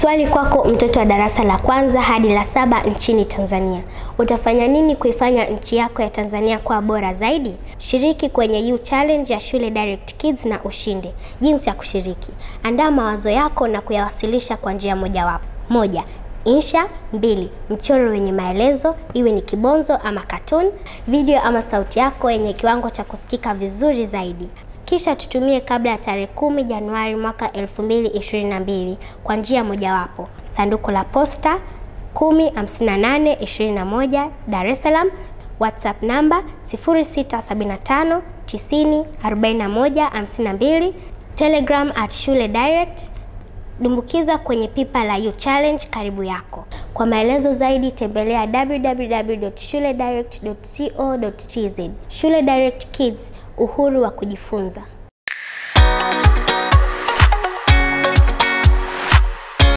Swali kwako mtoto wa darasa la kwanza hadi la saba nchini Tanzania. Utafanya nini kuifanya nchi yako ya Tanzania kuwa bora zaidi? Shiriki kwenye U Challenge ya Shule Direct Kids na ushinde. Jinsi ya kushiriki. Andaa mawazo yako na kuyawasilisha kwa njia mojawapo. Moja, insha. Mbili, mchoro wenye maelezo, iwe ni kibonzo ama cartoon, video ama sauti yako yenye kiwango cha kusikika vizuri zaidi. Kisha tutumie kabla ya tarehe kumi Januari mwaka 2022 kwa njia mojawapo. Sanduku la posta 105821 Dar es Salaam, WhatsApp namba 0675 90 41 52, Telegram at Shule Direct. Dumbukiza kwenye pipa la U Challenge karibu yako. Kwa maelezo zaidi tembelea www.shuledirect.co.tz. Shule Direct Kids, uhuru wa kujifunza.